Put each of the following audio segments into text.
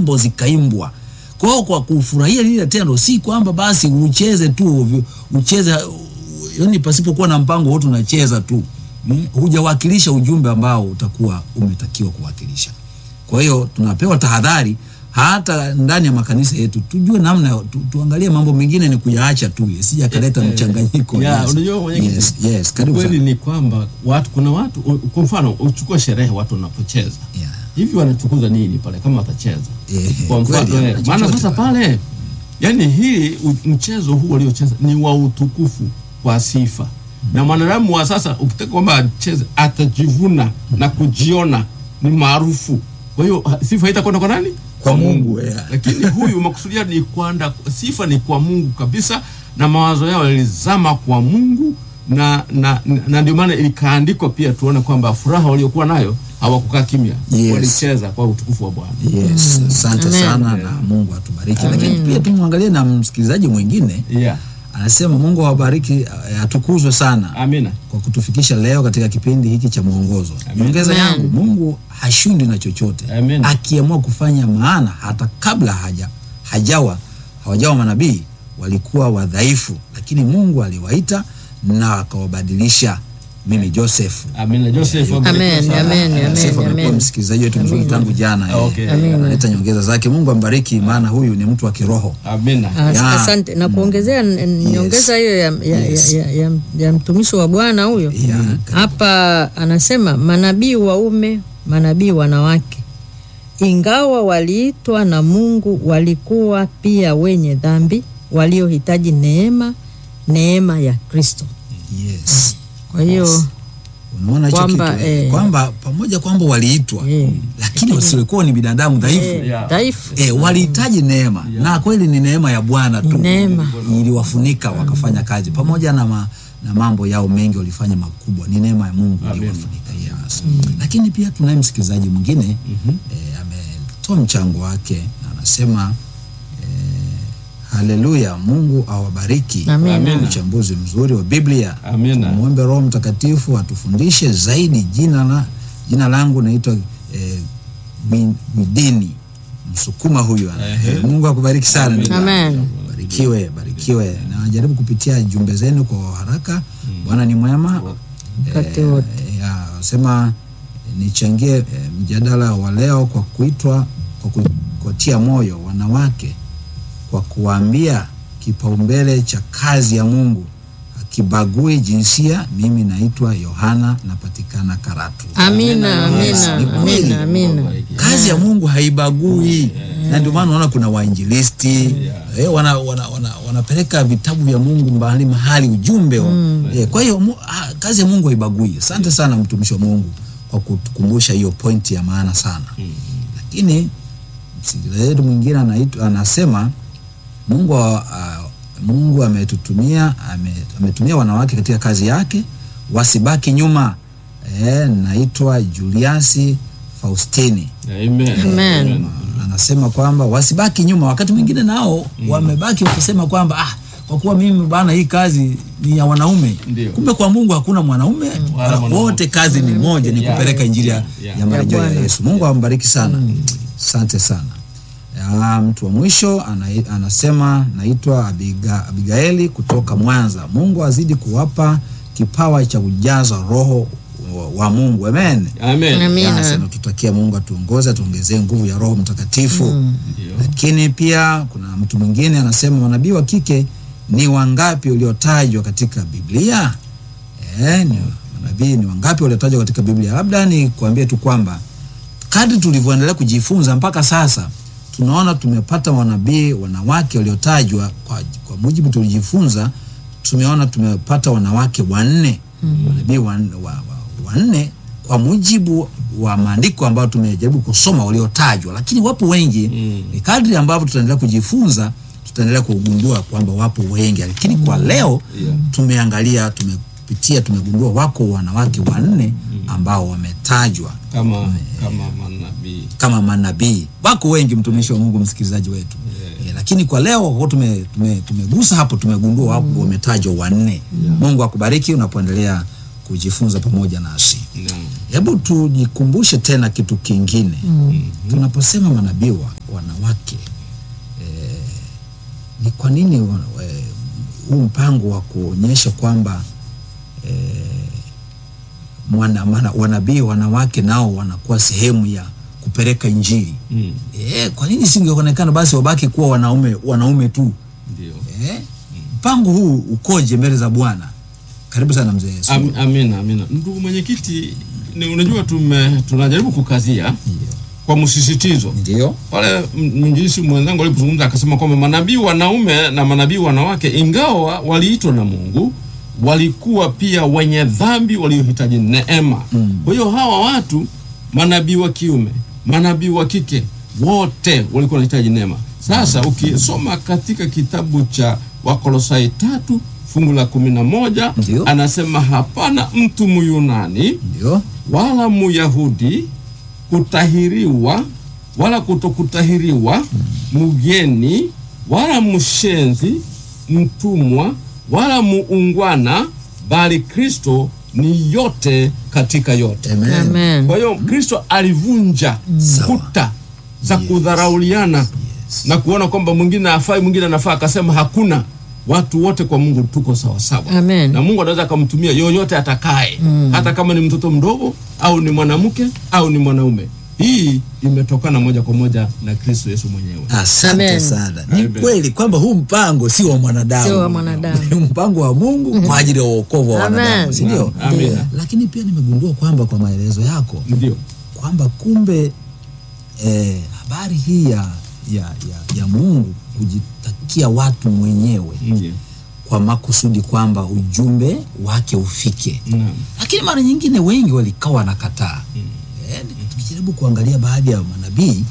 nyimbo zikaimbwa. Kwa hiyo kwa kufurahia lile tendo, si kwamba basi ucheze tu ovyo, ucheze yani pasipokuwa na mpango wote unacheza tu mm, hujawakilisha ujumbe ambao utakuwa umetakiwa kuwakilisha. Kwa hiyo tunapewa tahadhari hata ndani ya makanisa yetu, tujue namna tu, tuangalie mambo mengine ni kuyaacha tu yasije akaleta mchanganyiko. Ya, Yes. unajua mwenyekiti, yes, yes, karibu kweli sana. ni kwamba watu kuna watu u- kwa mfano uchukue sherehe watu wanapocheza Yeah. hivi wanachukuza nini pale kama watacheza Eh, kwa mfano kweli, eh, maana chochote sasa pale yani hii u- mchezo huu waliocheza ni wa utukufu kwa sifa na mwanadamu wa sasa ukitaka kwamba acheze atajivuna na kujiona ni maarufu kwa hiyo ha- sifa haitakwenda kwa nani Kwa Mungu, yeah. lakini huyu makusudia ni kwanda sifa ni kwa Mungu kabisa na mawazo yao yalizama kwa Mungu na na, na, na ndio maana ilikaandikwa pia tuone kwamba furaha waliokuwa nayo hawakukaa kimya Yes. walicheza kwa utukufu wa Bwana Yes, asante Amen. sana na Mungu atubariki. Lakini pia tumwangalie na msikilizaji mwingine yeah. anasema Mungu awabariki, eh, atukuzwe sana amina kwa kutufikisha leo katika kipindi hiki cha mwongozo. Nyongeza Amen. yangu, Mungu hashindi na chochote Amen. akiamua kufanya, maana hata kabla haja hajawa hawajawa manabii walikuwa wadhaifu, lakini Mungu aliwaita na akawabadilisha. Mimi Joseph amina Joseph Amen, abarikiwe sana. amen, amen. Joseph amekuwa amen. msikilizaji wetu mzuri tangu jana, eh, Okay. Amen. analeta nyongeza zake. Mungu ambariki, maana huyu ni mtu wa kiroho. amina As- Ya. Asante na kuongezea n- n- nyongeza hiyo ya, ya, Yes. ya, ya, ya mtumishi wa Bwana huyo Ya, hapa anasema manabii waume, manabii wanawake, ingawa waliitwa na Mungu, walikuwa pia wenye dhambi waliohitaji neema, neema ya Kristo. Yes. Kwa hiyo Unaona hicho Kwamba, kitu eh, kwamba pamoja kwamba waliitwa eh, lakini wasiokuwa ni binadamu dhaifu eh, Yeah. dhaifu eh, walihitaji neema na kweli ni neema ya Bwana tu neema. iliwafunika wakafanya kazi pamoja na, ma, na mambo yao mengi walifanya makubwa, ni neema ya Mungu iliwafunika. Yes. Lakini pia tunaye msikilizaji mwingine eh, ametoa mchango wake na anasema eh, haleluya, Mungu awabariki. Amina. Amina. Uchambuzi mzuri wa Biblia. Amina. Muombe Roho Mtakatifu atufundishe zaidi. Jina la jina langu naitwa eh, Wi- Widini Msukuma huyu ana. Ehe. Eh, Mungu akubariki sana. ndugu yangu. Amen. Barikiwe, barikiwe. Na jaribu kupitia jumbe zenu kwa haraka. Bwana ni mwema. Wakati wote. Ya, sema nichangie eh, mjadala wa leo kwa kuitwa kwa ku- kuwatia moyo wanawake kwa kuwaambia kipaumbele cha kazi ya Mungu akibagui jinsia. Mimi naitwa Yohana, napatikana Karatu. Amina, Yes, amina, ni kweli. amina, amina. Kazi ya Mungu haibagui na ndio maana unaona kuna wainjilisti eh, wana, wana, wana, wanapeleka vitabu vya Mungu mahali mahali ujumbe wa, eh, kwa hiyo mu, ah, kazi ya Mungu haibagui. Asante sana mtumishi wa Mungu kwa kutukumbusha hiyo pointi ya maana sana. Lakini msikilizaji wetu mwingine anaitwa anasema Mungu uh, Mungu ametutumia ame, ametumia wanawake katika kazi yake wasibaki nyuma. Eh, naitwa Juliasi Faustini Amen. Amen. anasema kwamba wasibaki nyuma. Wakati mwingine nao wamebaki wakisema kwamba ah, kwa kuwa mimi bana, hii kazi ni ya wanaume. Ndio. Kumbe kwa Mungu hakuna mwanaume wala mwanamke. wote, kazi ni moja, ni Yeah. kupeleka injili ya, Yeah. ya marejeo ya Bwana. Yesu. Mungu ambariki sana, asante sana. Ya, mtu wa mwisho ana, anasema naitwa Abiga, Abigaeli kutoka Mwanza. Mungu azidi kuwapa kipawa cha kujaza roho wa, wa Mungu. Amen. Amen. Amina. Yes, natutakia Mungu atuongoze atuongezee nguvu ya Roho Mtakatifu. Ndio. Lakini pia kuna mtu mwingine anasema manabii wa kike ni wangapi waliotajwa katika Biblia? Eh, ni manabii ni wangapi waliotajwa katika Biblia? Labda ni kuambie tu kwamba kadri tulivyoendelea kujifunza mpaka sasa tunaona tumepata wanabii wanawake waliotajwa kwa, kwa mujibu tulijifunza, tumeona tumepata wanawake wanne manabii wanne wa, wa, wanne kwa mujibu wa maandiko ambayo tumejaribu kusoma waliotajwa, lakini wapo wengi Mm. ni kadri ambavyo tutaendelea kujifunza tutaendelea kugundua kwamba wapo wengi, lakini kwa leo Yeah. tumeangalia, tumepitia, tumegundua wako wanawake wanne ambao wametajwa Kama kama manabii. kama manabii. Wako wengi, mtumishi wa Mungu, msikilizaji wetu Eh, lakini kwa leo kwa kuwa tume, tume, tumegusa hapo, tumegundua wapo wametajwa wanne. Mungu akubariki unapoendelea kujifunza pamoja nasi. Naam. Hebu tujikumbushe tena kitu kingine tunaposema manabii wa wanawake eh, ni kwa nini wa- eh, huu mpango wa kuonyesha kwamba eh, mwana, mana, wanabii wanawake nao wanakuwa sehemu ya kupeleka injili Mm. eh, kwa nini singeonekana basi wabaki kuwa wanaume wanaume tu Ndio. eh? mpango huu ukoje mbele za Bwana? Karibu sana mzee Yesu. Am, amina, amina. Ndugu mwenyekiti, ni unajua tume tunajaribu kukazia kwa msisitizo Ndio. pale m- mwinjilisti mwenzangu alipozungumza akasema kwamba manabii wanaume na manabii wanawake ingawa waliitwa na Mungu walikuwa pia wenye dhambi waliohitaji neema. Mm. Kwa hiyo hawa watu manabii wa kiume, manabii wa kike wote walikuwa wanahitaji neema. Sasa ukisoma katika kitabu cha Wakolosai tatu fungu la kumi na moja Ndio. anasema hapana mtu Myunani Ndio. wala Muyahudi kutahiriwa wala kutokutahiriwa, mgeni wala mshenzi, mtumwa wala muungwana, bali Kristo ni yote katika yote. Amen. Amen. Kwa hiyo Kristo alivunja Sawa. kuta za Yes. kudharauliana Yes. na kuona kwamba mwingine afai mwingine anafaa, akasema hakuna, watu wote kwa Mungu tuko sawasawa Amen. na Mungu anaweza akamtumia yoyote atakaye, hata kama ni mtoto mdogo au ni mwanamke au ni mwanaume. Hii imetokana moja kwa moja na Kristo Yesu mwenyewe. Asante Amen. sana. Ni Amen. kweli kwamba huu mpango si wa mwanadamu, Sio wa mwanadamu. ni mpango wa Mungu kwa ajili ya uokovu wa Amen. wanadamu, si ndio? Amen. Lakini pia nimegundua kwamba kwa maelezo yako Ndio, kwamba kumbe eh, habari hii ya, ya, ya, ya Mungu kujitakia watu mwenyewe ndio, kwa makusudi kwamba ujumbe wake ufike naam, lakini mara nyingine wengi walikaa wanakataa. Eh, tukijaribu kuangalia baadhi ya manabii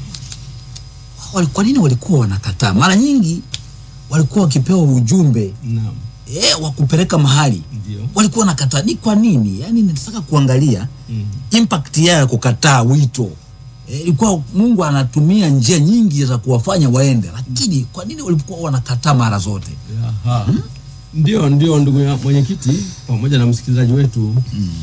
wali- kwa nini walikuwa wanakataa? Mara nyingi walikuwa wakipewa ujumbe naam, eh, wa kupeleka mahali ndio, walikuwa wanakataa. Ni kwa nini? Yani nataka kuangalia mm, impact yao ya kukataa wito. Eh, Ilikuwa Mungu anatumia njia nyingi za kuwafanya waende, lakini kwa nini walikuwa wanakataa mara zote? Aha. Ndio, ndio ndugu ya mwenyekiti pamoja na msikilizaji wetu,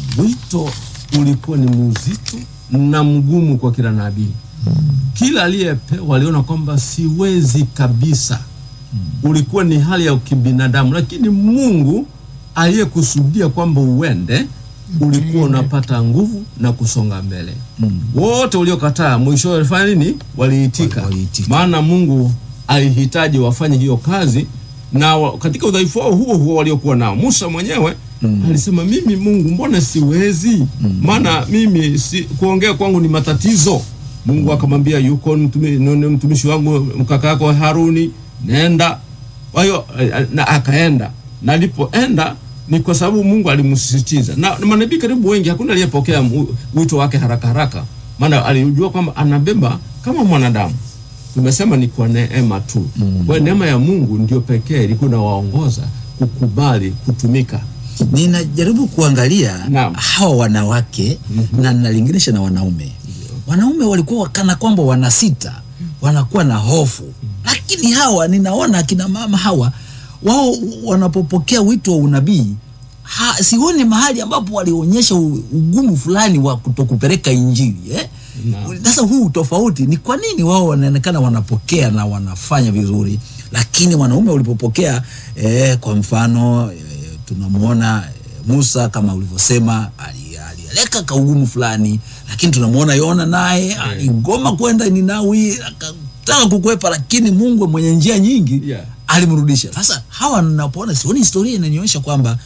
wito ulikuwa ni mzito na mgumu kwa kila nabii. Kila aliyepewa aliona kwamba siwezi kabisa. Ulikuwa ni hali ya kibinadamu, lakini Mungu aliyekusudia kwamba uende ulikuwa unapata nguvu na kusonga mbele. Wote waliokataa mwisho walifanya nini? Waliitika, Wali- waliitika. maana Mungu alihitaji wafanye hiyo kazi na wa, katika udhaifu wao huo huo waliokuwa nao. Musa mwenyewe alisema mimi Mungu, mbona siwezi? Maana mimi si, kuongea kwangu ni matatizo. Mungu akamwambia yuko mtumi, nuni- mtumishi wangu mkaka yako Haruni, nenda. Kwa hiyo eh, na akaenda, na alipoenda ni kwa sababu Mungu alimsisitiza, na, na manabii karibu wengi hakuna aliyepokea mu- wito wake haraka haraka, maana alijua kwamba anabeba kama mwanadamu tumesema ni kwa neema tu. Kwa hiyo neema ya Mungu ndio pekee ilikuwa inawaongoza kukubali kutumika. Ninajaribu kuangalia Naam. hawa wanawake na nalinganisha na wanaume. Wanaume walikuwa kana kwamba wanasita, wanakuwa na hofu, lakini hawa ninaona akina mama hawa wao wanapopokea wito wa unabii ha, sioni mahali ambapo walionyesha u- ugumu fulani wa kutokupeleka injili eh? Naam. Sasa huu tofauti ni kwa nini wao wanaonekana wanapokea na wanafanya vizuri, lakini wanaume walipopokea eh, kwa mfano eh, tunamwona eh, Musa kama ulivyosema ali- alieleka kaugumu fulani, lakini tunamwona Yona naye aligoma kwenda Ninawi akataka kukwepa, lakini Mungu mwenye njia nyingi Yeah. alimrudisha. Sasa hawa ninapoona, sioni historia inanionyesha kwamba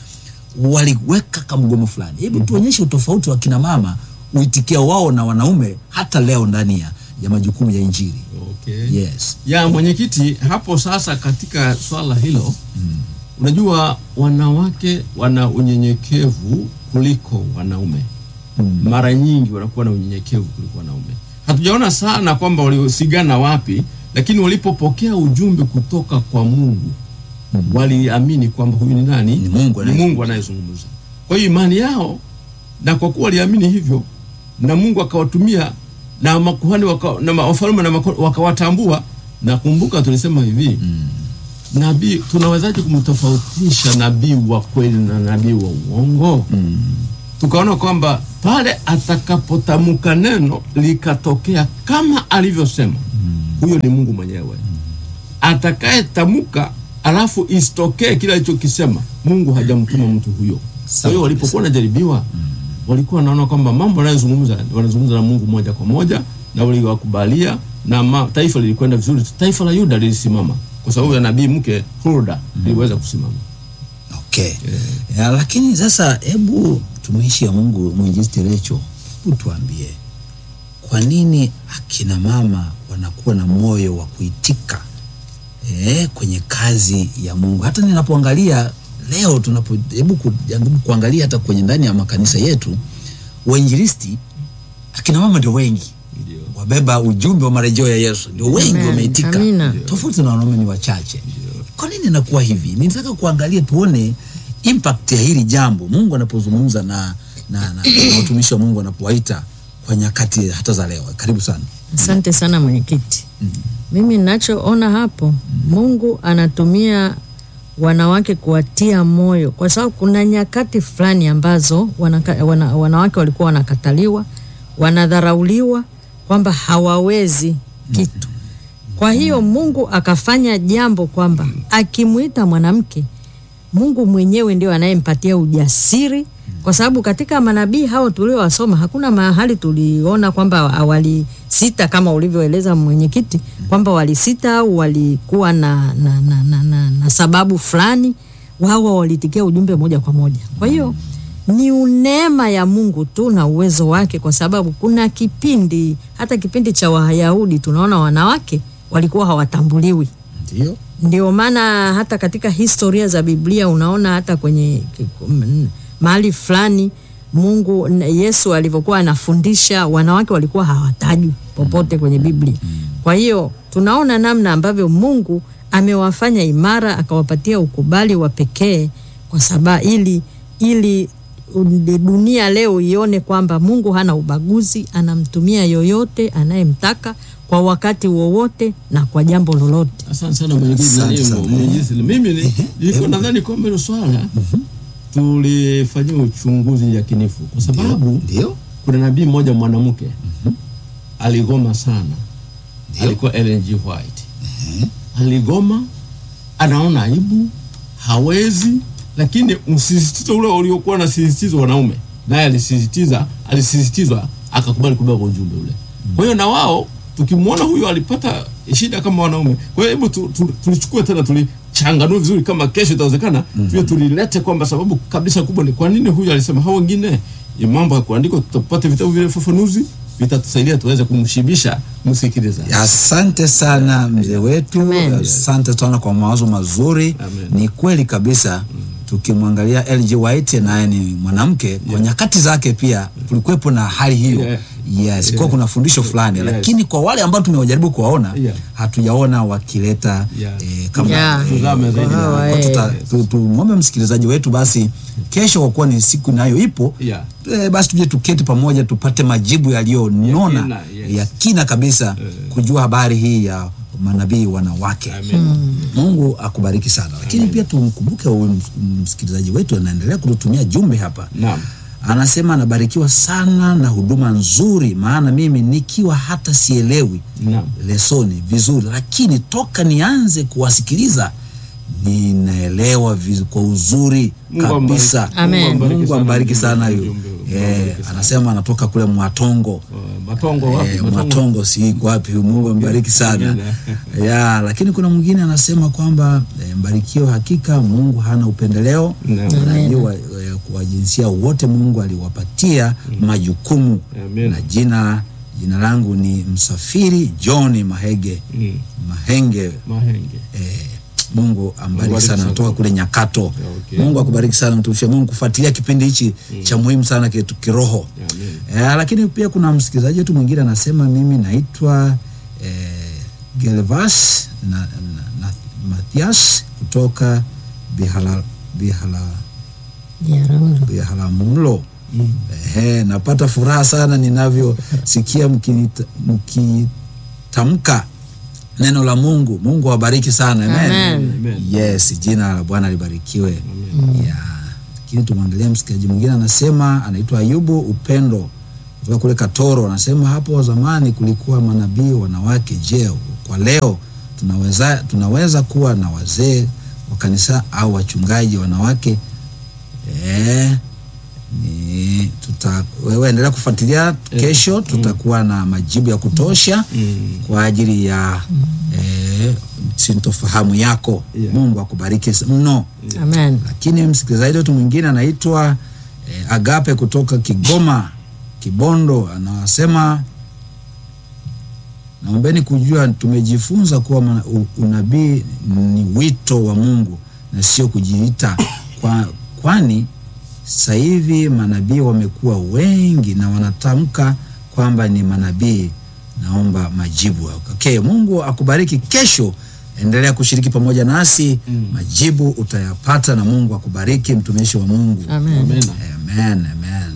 waliweka kamgomo fulani. Hebu tuonyeshe utofauti wa kina mama uitikia wao na wanaume hata leo ndani ya, ya majukumu ya injili. Okay. Yes. Ya mwenyekiti, hapo sasa katika swala hilo unajua wanawake wana unyenyekevu kuliko wanaume. Mara nyingi wanakuwa na unyenyekevu kuliko wanaume. Hatujaona sana kwamba waliosigana wapi, lakini walipopokea ujumbe kutoka kwa Mungu waliamini kwamba huyu ni nani? Ni Mungu ni anayezungumza. Mungu anayezungumza. Kwa hiyo imani yao, na kwa kuwa waliamini hivyo, na Mungu akawatumia na makuhani waka, na ma- wafalme na mako- wakawatambua. Na kumbuka tulisema hivi nabii, tunawezaje kumtofautisha nabii wa kweli na nabii wa uongo? tukaona kwamba pale atakapotamka neno likatokea kama alivyosema, huyo ni Mungu mwenyewe. Atakayetamka alafu isitokee kile alichokisema, Mungu hajamtuma mtu huyo. Kwa hiyo walipokuwa wanajaribiwa, walikuwa wanaona kwamba mambo wanayozungumza wanazungumza na Mungu moja kwa moja, na waliwakubalia na ma, taifa lilikwenda vizuri. Taifa la Yuda lilisimama kwa sababu ya nabii mke Hulda liliweza kusimama. Okay. Ya, lakini sasa hebu tumishi ya Mungu mwinjilisti Recho, hebu tuambie kwa nini akina mama wanakuwa na moyo wa kuitika eh, kwenye kazi ya Mungu. Hata ninapoangalia leo tunapo hebu kujaribu kuangalia hata kwenye ndani ya makanisa yetu wainjilisti akina mama ndio wengi Ndio. wabeba ujumbe wa marejeo ya Yesu ndio wengi Amen. wameitika, Amina. tofauti na wanaume ni wachache. Kwa nini inakuwa hivi? Nitaka kuangalia tuone impact ya hili jambo Mungu anapozungumza na, na, na, na watumishi wa Mungu anapowaita kwa nyakati hata za leo. Karibu sana. Asante sana mwenyekiti. Mimi ninachoona hapo, Mungu anatumia wanawake kuwatia moyo, kwa sababu kuna nyakati fulani ambazo wanaka, wana, wanawake walikuwa wanakataliwa, wanadharauliwa, kwamba hawawezi kitu. Kwa hiyo Mungu akafanya jambo kwamba akimwita mwanamke Mungu mwenyewe ndio anayempatia ujasiri, kwa sababu katika manabii hao tuliowasoma hakuna mahali tuliona kwamba walisita kama ulivyoeleza mwenyekiti, kwamba walisita au walikuwa na, na, na, na, na, na sababu fulani. Wao walitikia ujumbe moja kwa moja. Kwa hiyo ni neema ya Mungu tu na uwezo wake, kwa sababu kuna kipindi hata kipindi cha Wayahudi tunaona wanawake walikuwa hawatambuliwi Ndio. ndio maana hata katika historia za Biblia unaona hata kwenye m- mahali fulani Mungu n- Yesu alivyokuwa anafundisha wanawake walikuwa hawatajwi popote kwenye Biblia. Kwa hiyo tunaona namna ambavyo Mungu amewafanya imara akawapatia ukubali wa pekee kwa sababu ili ili un- dunia leo ione kwamba Mungu hana ubaguzi, anamtumia yoyote anayemtaka kwa wakati wowote na kwa jambo lolote. Asante sana mwenyekiti. Asante Nani, sana. mwenyekiti, mimi ni- nilikuwa nadhani kwamba hilo swala tulifanyia uchunguzi yakinifu, kwa sababu Ndio. kuna nabii mmoja mwanamke aligoma sana, Ndio. alikuwa Ellen G. White. Aligoma, anaona aibu, hawezi, lakini msisitizo ule uliokuwa na sisitizo wanaume, naye alisisitiza, alisisitizwa, akakubali kubeba ujumbe ule. Kwa hiyo na wao tukimwona huyo alipata shida kama wanaume. Kwa hiyo hebu tu, tu, tulichukue tena tulichanganue vizuri, kama kesho itawezekana mm tulilete kwamba sababu kabisa kubwa ni kwa nini huyu alisema. Hao wengine ya mambo ya kuandikwa, tutapata vitabu vile fafanuzi vitatusaidia tuweze kumshibisha msikilizaji. Asante sana mzee wetu, Amen. asante sana kwa mawazo mazuri. Amen. Ni kweli kabisa. Tukimwangalia LG White naye ni mwanamke kwa nyakati zake pia kulikuwepo na hali hiyo Yeah. yes, kwa kuna fundisho fulani Yes. lakini kwa wale ambao tumewajaribu kuwaona Yeah. hatujaona wakileta Yeah. eh, kama Yeah. eh, Tuzame zaidi. kwa- Hawa, kwa eh. tuta- tu- tumwombe msikilizaji wetu basi kesho, kwa kuwa ni siku nayo ipo Yeah. eh, basi tuje tuketi pamoja tupate majibu yaliyonona Ya kina, yes. ya kina kabisa kujua habari hii ya manabii wanawake. Amen. Mungu akubariki sana, lakini pia tumkumbuke huyu ms- msikilizaji wetu anaendelea kututumia jumbe hapa, Naam. anasema anabarikiwa sana na huduma nzuri, maana mimi nikiwa hata sielewi Naam. lesoni vizuri, lakini toka nianze kuwasikiliza ninaelewa vizu, kwa uzuri Mungu kabisa. ambariki. Amen. Mungu ambariki Mungu ambariki sana ujumbe huyu. huu. Mungu Eh, ambariki sana. anasema anatoka kule Mwatongo. Uh, Matongo wapi? Eh, Mwatongo si iko wapi? Mungu ambariki sana. Amen. ya, lakini kuna mwingine anasema kwamba eh, mbarikiwe, hakika Mungu hana upendeleo Naam. Wanabii wa, eh, wa jinsia wote Mungu aliwapatia majukumu Amen. na jina jina langu ni Msafiri John Mahege Mm. Mahenge Mahenge. eh, Mungu ambariki Mungu sana, abariki natoka sana. kule Nyakato. Okay. Mungu akubariki sana mtumishi wa Mungu kufuatilia kipindi hichi cha muhimu sana kitu kiroho. Amen. Eh, lakini pia kuna msikilizaji wetu mwingine anasema mimi naitwa eh, Gelvas na, na, na Mathias kutoka Bihala, Bihala, Jaramogi. Biharamulo. Mm. Ehe, napata furaha sana ninavyosikia mkinita- mkitamka neno la Mungu. Mungu awabariki sana. Amen. Amen. Amen. Yes, jina la Bwana libarikiwe. Amen. Ya, lakini tumwangalia msikilizaji mwingine anasema, anaitwa Ayubu Upendo kutoka kule Katoro, anasema hapo zamani kulikuwa manabii wanawake. Je, kwa leo tunaweza, tunaweza kuwa na wazee wa kanisa au wachungaji wanawake? Eh, ni tuta, wewe endelea kufuatilia. Kesho tutakuwa na majibu ya kutosha kwa ajili ya eh, sintofahamu yako. Yeah. Mungu akubariki mno. Amen. Lakini msikilizaji wetu mwingine anaitwa eh, Agape kutoka Kigoma Kibondo, anasema naombeni kujua, tumejifunza kuwa mana- u- unabii ni wito wa Mungu na sio kujiita kwa, kwani sasa hivi manabii wamekuwa wengi na wanatamka kwamba ni manabii. Naomba majibu. Okay, Mungu akubariki. Kesho endelea kushiriki pamoja nasi, majibu utayapata na Mungu akubariki, mtumishi wa Mungu. Amen. Amen. Amen, amen.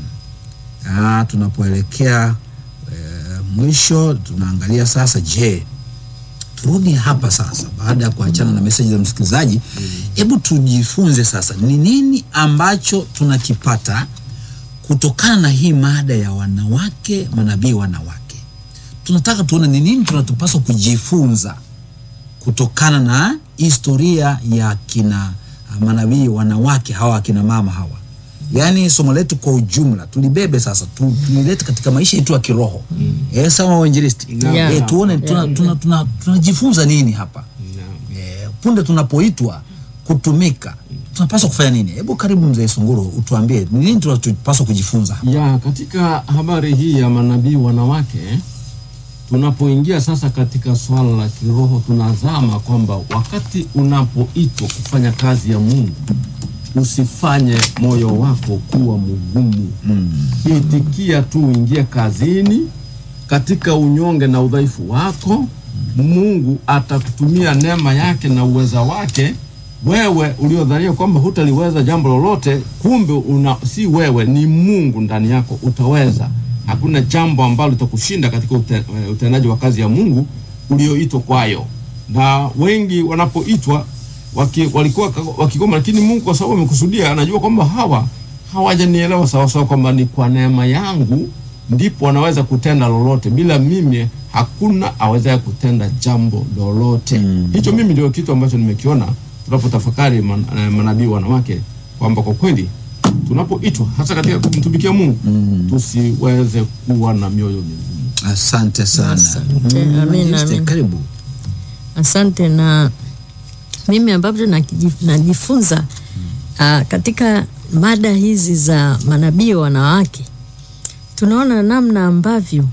Ah, tunapoelekea eh, mwisho tunaangalia sasa, je, turudi hapa sasa, baada ya kuachana na meseji za msikilizaji, hebu tujifunze sasa ni nini ambacho tunakipata kutokana na hii mada ya wanawake manabii wanawake. Tunataka tuone ni nini tunatupaswa kujifunza kutokana na historia ya kina manabii wanawake hawa akina mama hawa, yaani somo letu kwa ujumla tulibebe sasa tu- tulilete katika maisha yetu ya kiroho eh, sawa wainjilisti Yeah. eh, tuone tunajifunza tuna, tuna, tunajifunza nini hapa eh, punde tunapoitwa kutumika tunapaswa kufanya nini? Hebu karibu mzee Sunguru, utuambie ni nini tunapaswa kujifunza hapa. ya katika habari hii ya manabii wanawake, tunapoingia sasa katika swala la kiroho, tunazama kwamba wakati unapoitwa kufanya kazi ya Mungu, usifanye moyo wako kuwa mgumu. Itikia tu, uingie kazini katika unyonge na udhaifu wako. Mungu atakutumia neema yake na uweza wake. Wewe uliodhania kwamba hutaliweza jambo lolote, kumbe una, si wewe, ni Mungu ndani yako, utaweza. Hakuna jambo ambalo litakushinda katika ute, eh, utendaji wa kazi ya Mungu ulioitwa kwayo. Na wengi wanapoitwa waki, walikuwa ka- wakigoma, lakini Mungu kwa sababu amekusudia, anajua kwamba hawa hawajanielewa sawasawa, kwamba ni kwa neema yangu ndipo wanaweza kutenda lolote. Bila mimi hakuna awezaye kutenda jambo lolote. Hicho mimi ndio kitu ambacho nimekiona tunapotafakari man, eh, manabii wanawake kwamba kwa kweli tunapoitwa hasa katika kumtumikia Mungu tusiweze kuwa na mioyo migumu. Asante sana. Asante. Mm, Amina, Majeste, amina. Karibu. Asante. Na mimi ambavyo nakiji- najifunza ah, katika mada hizi za manabii wanawake, tunaona namna ambavyo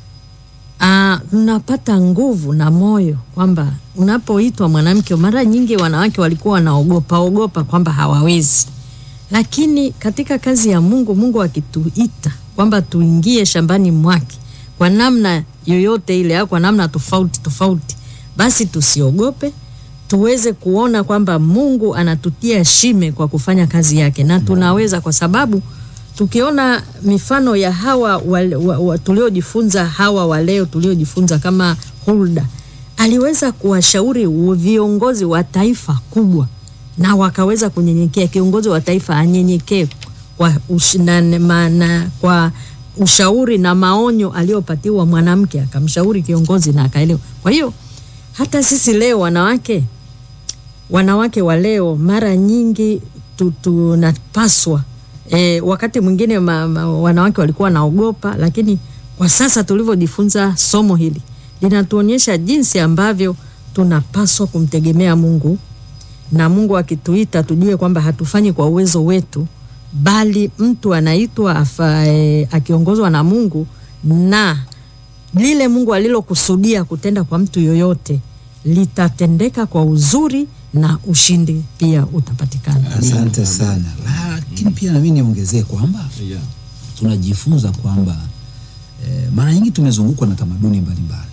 ah, tunapata nguvu na moyo kwamba unapoitwa mwanamke, mara nyingi wanawake walikuwa wanaogopa ogopa kwamba hawawezi, lakini katika kazi ya Mungu, Mungu akituita kwamba tuingie shambani mwake kwa namna yoyote ile au kwa namna tofauti tofauti, basi tusiogope, tuweze kuona kwamba Mungu anatutia shime kwa kufanya kazi yake, na tunaweza, kwa sababu tukiona mifano ya hawa wa, wa, wa, tuliojifunza hawa wa leo tuliojifunza kama Hulda aliweza kuwashauri u- viongozi wa taifa kubwa na wakaweza kunyenyekea. Kiongozi wa taifa anyenyekee kwa, ush, na, na, na, kwa ushauri na maonyo aliyopatiwa mwanamke, akamshauri kiongozi na akaelewa. Kwa hiyo hata sisi leo wanawake wanawake wa leo mara nyingi tu- tunapaswa e, wakati mwingine ma, ma, wanawake walikuwa wanaogopa, lakini kwa sasa tulivyojifunza somo hili linatuonyesha jinsi ambavyo tunapaswa kumtegemea Mungu na Mungu akituita tujue kwamba hatufanyi kwa uwezo wetu, bali mtu anaitwa afa, e, akiongozwa na Mungu na lile Mungu alilokusudia kutenda kwa mtu yoyote litatendeka kwa uzuri na ushindi pia utapatikana. Asante sana. Lakini pia nami niongezee kwamba Yeah. tunajifunza kwamba eh, mara nyingi tumezungukwa na tamaduni mbalimbali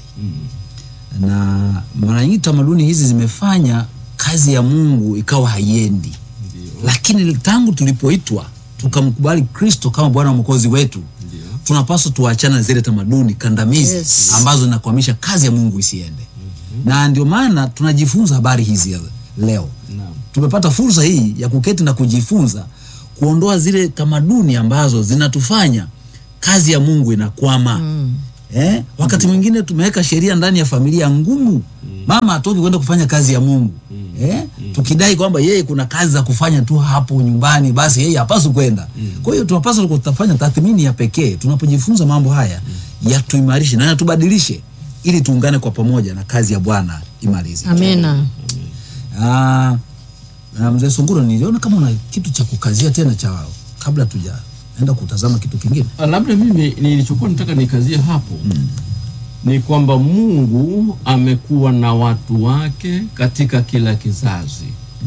na mara nyingi tamaduni hizi zimefanya kazi ya Mungu ikawa haiendi, lakini tangu tulipoitwa tukamkubali Kristo kama Bwana na Mwokozi wetu tunapaswa tuachane na zile tamaduni kandamizi Yes. ambazo zinakwamisha kazi ya Mungu isiende, na ndio maana tunajifunza habari hizi leo Naam. tumepata fursa hii ya kuketi na kujifunza kuondoa zile tamaduni ambazo zinatufanya kazi ya Mungu inakwama. Eh, wakati mwingine tumeweka sheria ndani ya familia ngumu, mama atoki kwenda kufanya kazi ya Mungu eh, tukidai kwamba yeye kuna kazi za kufanya tu hapo nyumbani, basi yeye hapaswi kwenda. Kwa hiyo tunapaswa kutafanya tathmini ya pekee tunapojifunza mambo haya, yatuimarishe na yatubadilishe, ili tuungane kwa pamoja na kazi ya Bwana imalize. Amina. Ah, na mzee Sunguro, niliona kama una kitu cha kukazia tena cha kabla tujaenda kutazama kitu kingine. Ah, labda mimi nilichokuwa nataka nikazie hapo ni kwamba Mungu amekuwa na watu wake katika kila kizazi.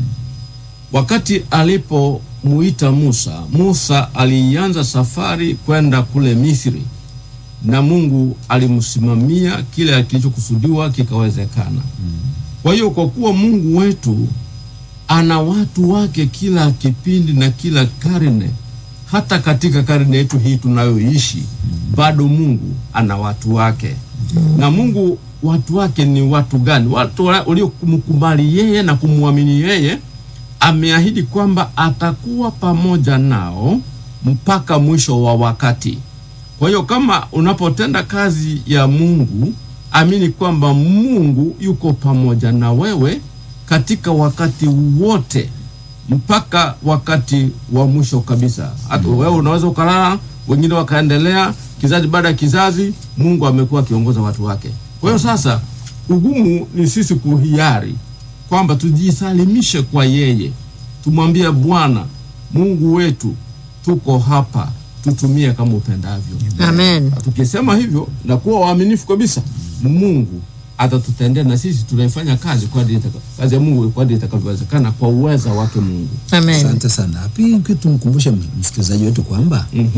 Wakati alipomuita Musa, Musa alianza safari kwenda kule Misri, na Mungu alimsimamia kile kilichokusudiwa kikawezekana. Kwa hiyo kwa kuwa Mungu wetu ana watu wake kila kipindi na kila karne, hata katika karne yetu hii tunayoishi, bado Mungu ana watu wake. Na Mungu watu wake ni watu gani? Watu wa- waliomkubali yeye na kumwamini yeye. Ameahidi kwamba atakuwa pamoja nao mpaka mwisho wa wakati. Kwa hiyo kama unapotenda kazi ya Mungu, amini kwamba Mungu yuko pamoja na wewe katika wakati wote mpaka wakati wa mwisho kabisa. Hata wewe unaweza ukalala, wengine wakaendelea, kizazi baada ya kizazi, Mungu amekuwa akiongoza watu wake. Kwa hiyo sasa, ugumu ni sisi kuhiari kwamba tujisalimishe kwa yeye, tumwambie Bwana Mungu wetu, tuko hapa, tutumie kama upendavyo. Amen. Tukisema hivyo na kuwa waaminifu kabisa, Mungu atatutendea na sisi tunaifanya kazi kwa kadri itaka- kazi ya Mungu kwa kadri itakavyowezekana kwa uweza wake Mungu. Amen. Asante sana. Pili, kitu tumkumbushe msikilizaji wetu kwamba Mhm.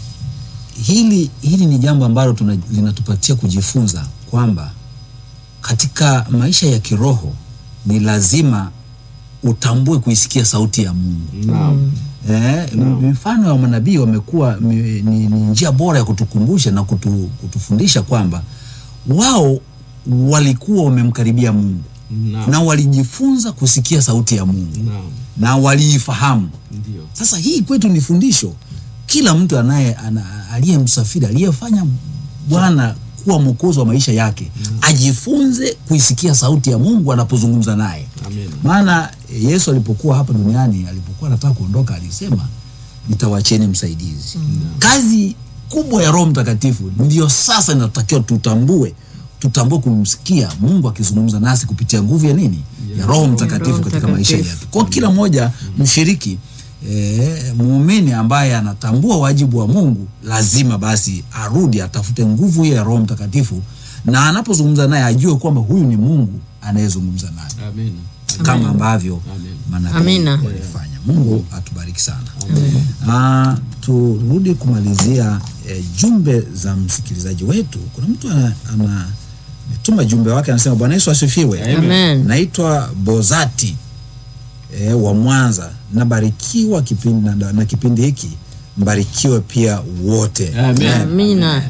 hili hili ni jambo ambalo tuna- linatupatia kujifunza kwamba katika maisha ya kiroho ni lazima utambue kuisikia sauti ya Mungu. Naam. Eh, mifano ya manabii wamekuwa mi- ni, ni njia bora ya kutukumbusha na kutu, kutufundisha kwamba wao walikuwa wamemkaribia Mungu Naam. na walijifunza kusikia sauti ya Mungu Naam. na waliifahamu. Ndio. Sasa hii kwetu ni fundisho. Kila mtu anaye ana- aliyemsafiri aliyefanya Bwana kuwa mwokozi wa maisha yake ajifunze kuisikia sauti ya Mungu anapozungumza naye. Amina. Maana eh, Yesu alipokuwa hapa duniani, alipokuwa anataka kuondoka, alisema nitawacheni msaidizi. Kazi kubwa ya Roho Mtakatifu ndio sasa inatakiwa tutambue, tutambue kumsikia Mungu akizungumza nasi kupitia nguvu ya nini? Ya Roho Mtakatifu Roho katika maisha Mtakatifu. yetu. Kwa kila mmoja mshiriki E, muumini ambaye anatambua wajibu wa Mungu lazima basi arudi atafute nguvu hiyo ya Roho Mtakatifu, na anapozungumza naye ajue kwamba huyu ni Mungu anayezungumza naye Amina. kama ambavyo Amen. manabii Amina. walifanya. Mungu atubariki sana. Ah, turudi kumalizia eh, jumbe za msikilizaji wetu. Kuna mtu ana, ana ametuma jumbe wake anasema, Bwana Yesu asifiwe. Amen. Naitwa Bozati eh, wa Mwanza. Nabarikiwa kipindi na, na kipindi hiki mbarikiwe pia wote. Amen. Amina.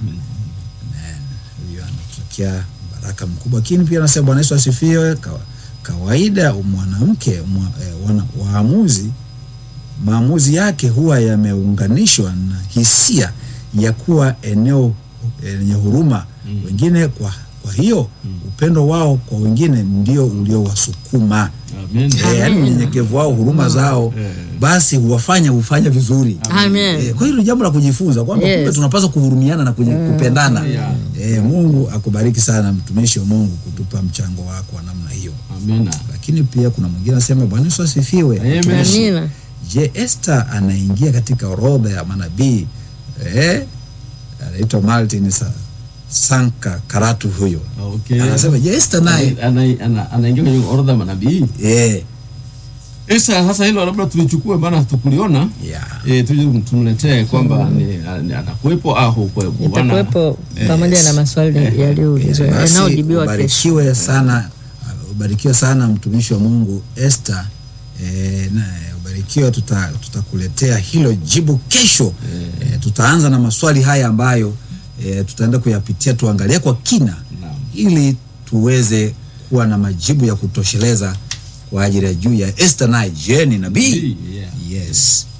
Huyo anatokea baraka mkubwa, lakini pia anasema Bwana Yesu asifiwe. Kawa, kawaida mwanamke mwa, eh, wana, waamuzi maamuzi yake huwa yameunganishwa na hisia ya kuwa eneo lenye huruma wengine. Kwa, kwa hiyo upendo wao kwa wengine ndio uliowasukuma Amen. Eh, yaani unyenyekevu wao, huruma zao, basi huwafanya hufanya vizuri. Amen. Eh, kwa hiyo ni jambo la kujifunza kwamba Yes. kumbe tunapaswa kuhurumiana na kunye- kupendana. Yeah. Eh, Mungu akubariki sana mtumishi wa Mungu kutupa mchango wako wa namna hiyo. Amina. Lakini pia kuna mwingine anasema Bwana Yesu asifiwe. Amen. Mtumishi, Amina. Je, Esther anaingia katika orodha ya manabii? Eh, anaitwa Martin Sa, Sanka Karatu huyo. Okay. Anasema je, Esther naye Ana- ana- anaingia kwenye orodha ya manabii. eh, Esa, sasa hilo labda tulichukue, maana hatukuliona. yeah. Eh, tuje tumletee kwamba ni, ni anakuwepo au hukuwepo. Bwana- Itakuwepo pamoja na maswali yaliyoulizwa Eh, basi yanayojibiwa kesho. ubarikiwe sana, ubarikiwe sana mtumishi wa Mungu Esther. E, na ubarikiwe, tuta- tutakuletea hilo jibu kesho. E, tutaanza na maswali haya ambayo e, tutaenda kuyapitia tuangalie kwa kina Naam. ili tuweze kuwa na majibu ya kutosheleza kwa ajili ya juu ya Esther naye je ni nabii? Nabii, yeah. Yes.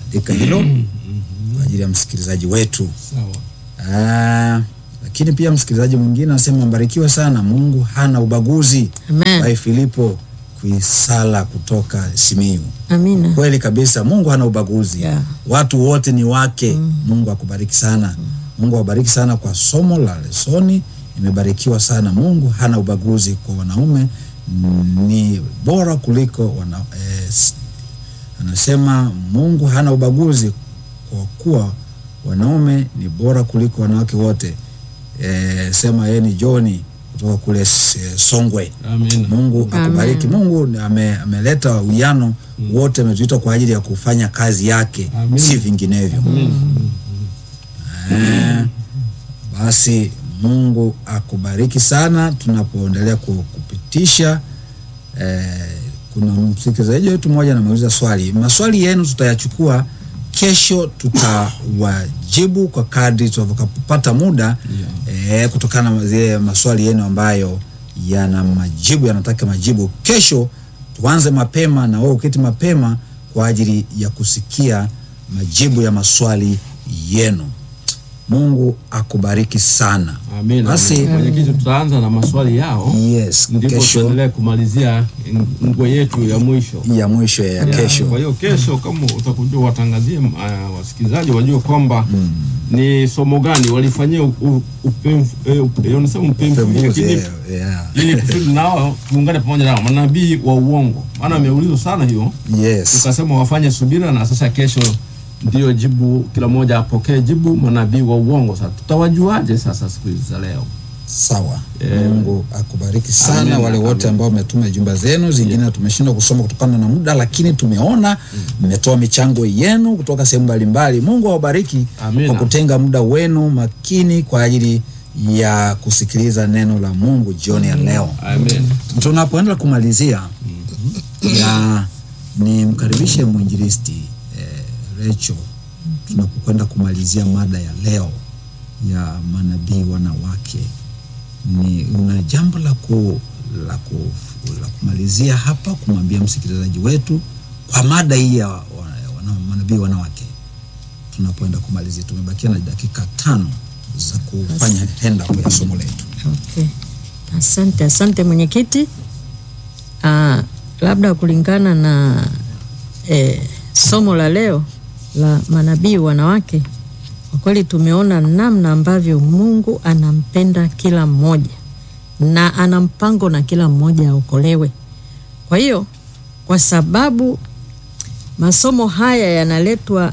andika hilo kwa ajili ya msikilizaji wetu. Sawa. Ah, lakini pia msikilizaji mwingine anasema mbarikiwe sana, Mungu hana ubaguzi. Amen. Bai Filipo Kuisala kutoka Simiyu. Amina. Kweli kabisa, Mungu hana ubaguzi Yeah. watu wote ni wake. Mungu akubariki sana. Mungu awabariki sana kwa somo la lesoni, imebarikiwa sana. Mungu hana ubaguzi kwa wanaume, mm, ni bora kuliko wana, eh, s- anasema Mungu hana ubaguzi kwa kuwa wanaume ni bora kuliko wanawake wote. Eh, sema yeye ni Johni kutoka kule S- eh, Songwe. Amina. Mungu akubariki. Amen. Mungu ame, ameleta uwiano wote, ametuita kwa ajili ya kufanya kazi yake, Amen. si vinginevyo. Eh, basi Mungu akubariki sana tunapoendelea ku- kupitisha. Eh, kuna msikilizaji wetu mmoja ameuliza swali. Maswali yenu tutayachukua kesho, tutawajibu kwa kadri tutakapopata muda eh, kutokana na zile maswali yenu ambayo yana majibu yanataka majibu. Kesho tuanze mapema na wewe uketi mapema kwa ajili ya kusikia majibu ya maswali yenu. Mungu akubariki sana. Amina. Basi Mwenyekiti, tutaanza na maswali yao yes, ndipo kesho tuendelee kumalizia ngwe yetu ya mwisho. ya mwisho ya Ya, kesho. Kwa hiyo kesho, kama utakuja watangazie uh, wasikilizaji wajue kwamba ni somo gani walifanyia u- u- upemfu- eh, up- eh, wanasema upemfuzi, Pembuzi, lakini yeah, yeah. ili kusudi nao tuungane pamoja nao manabii wa uongo, maana ameulizwa sana hiyo, Yes. tukasema wafanye subira, na sasa kesho ndio jibu, kila mmoja apokee jibu. Manabii wa uongo sasa tutawajuaje sasa siku hizi za leo? Sawa. Yeah. Mungu akubariki sana Amen, wale wote amen. ambao umetuma jumba zenu, zingine tumeshindwa kusoma kutokana na muda, lakini tumeona mmetoa michango yenu kutoka sehemu mbalimbali. Mungu awabariki Amina. kwa kutenga muda wenu makini kwa ajili ya kusikiliza neno la Mungu jioni ya leo. Amen. Tunapoenda kumalizia ya nimkaribishe mwinjilisti eh, Rachel tunapokwenda kumalizia mada ya leo ya manabii wanawake, ni una jambo la ku, la, ku, la kumalizia hapa kumwambia msikilizaji wetu kwa mada hii ya wa- wana- manabii wanawake, tunapoenda kumalizia. Tumebakia na dakika tano za kufanya henda ya somo letu. Okay. Asante, asante mwenyekiti. Ah, labda kulingana na eh, somo la leo la manabii wanawake, kwa kweli tumeona namna ambavyo Mungu anampenda kila mmoja na ana mpango na kila mmoja aokolewe. Kwa hiyo kwa sababu masomo haya yanaletwa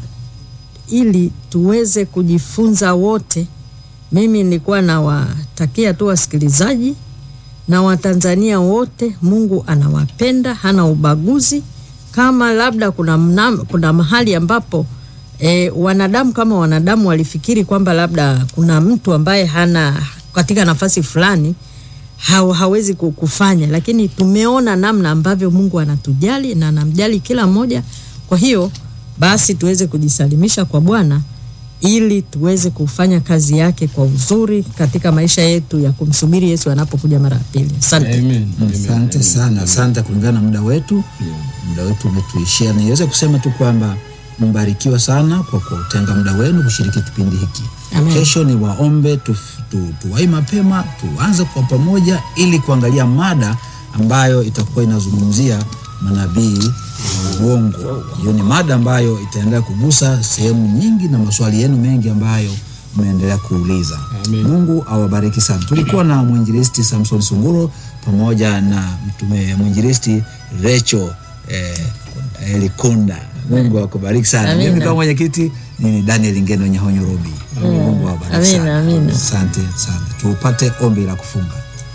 ili tuweze kujifunza wote mimi nilikuwa nawatakia tu wasikilizaji na Watanzania wote, Mungu anawapenda, hana ubaguzi. Kama labda kuna, mna, kuna mahali ambapo e, wanadamu kama wanadamu walifikiri kwamba labda kuna mtu ambaye hana katika nafasi fulani ha, hawezi ku- kufanya, lakini tumeona namna ambavyo Mungu anatujali na anamjali kila mmoja. Kwa hiyo basi tuweze kujisalimisha kwa Bwana ili tuweze kufanya kazi yake kwa uzuri katika maisha yetu ya kumsubiri Yesu anapokuja mara ya pili. Asante. Amen. Amen. Asante Amen. sana, asante. Kulingana na muda wetu, Yeah. muda wetu umetuishia. Niweze kusema tu kwamba mbarikiwa sana kwa kutenga muda wenu kushiriki kipindi hiki. Amen. Kesho ni waombe tu, tu, tuwai mapema tuanze kwa pamoja ili kuangalia mada ambayo itakuwa inazungumzia manabii wa uongo. Hiyo ni mada ambayo itaendelea kugusa sehemu nyingi na maswali yenu mengi ambayo mmeendelea kuuliza. Amen. Mungu awabariki sana. Tulikuwa na mwinjilisti Samson Sunguro pamoja na mtume mwinjilisti Recho eh, eh, Likonda. Mungu akubariki sana. Amina. Mimi kama mwenyekiti ni Daniel Ngeno Nyahonyo Robi. Mungu awabariki Amina, sana. amina. Asante sana. Tupate ombi la kufunga.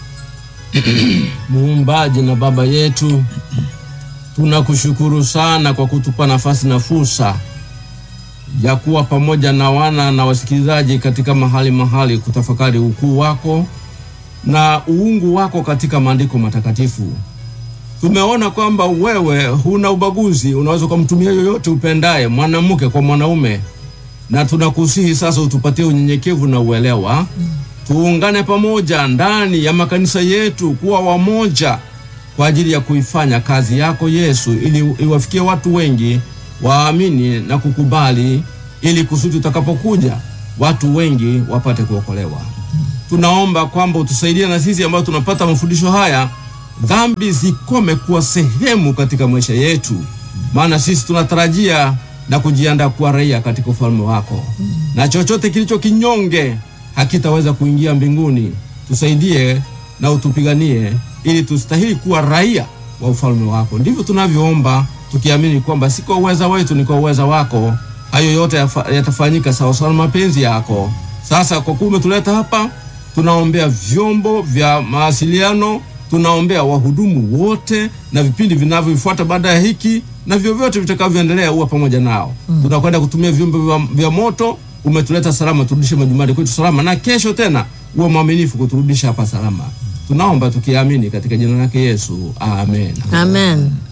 Muumbaji na Baba yetu, tunakushukuru sana kwa kutupa nafasi na fursa ya kuwa pamoja na wana na wasikilizaji katika mahali mahali kutafakari ukuu wako na uungu wako katika maandiko matakatifu. Tumeona kwamba wewe huna ubaguzi, unaweza ukamtumia yoyote upendaye, mwanamke kwa mwanaume, na tunakusihi sasa utupatie unyenyekevu na uelewa tuungane pamoja ndani ya makanisa yetu kuwa wamoja kwa ajili ya kuifanya kazi yako Yesu, ili iwafikie watu wengi waamini na kukubali, ili kusudi utakapokuja watu wengi wapate kuokolewa. Tunaomba kwamba utusaidie na sisi ambao tunapata mafundisho haya, dhambi zikome kuwa sehemu katika maisha yetu, maana sisi tunatarajia na kujiandaa kuwa raia katika ufalme wako, na chochote kilicho kinyonge hakitaweza kuingia mbinguni. Tusaidie na utupiganie, ili tustahili kuwa raia wa ufalme wako. Ndivyo tunavyoomba tukiamini kwamba si kwa uweza wetu, ni kwa uweza wako. Hayo yote yafa- yatafanyika sawasawa na mapenzi yako. Sasa kwa kuwa umetuleta hapa, tunaombea vyombo vya mawasiliano, tunaombea wahudumu wote na vipindi vinavyofuata baada ya hiki na vyovyote vitakavyoendelea, uwa pamoja nao. Tunakwenda kutumia vyombo vya, vya moto. Umetuleta salama, turudishe majumbani kwetu salama, na kesho tena uwe mwaminifu kuturudisha hapa salama. Tunaomba tukiamini katika jina lake Yesu, amen. Amen.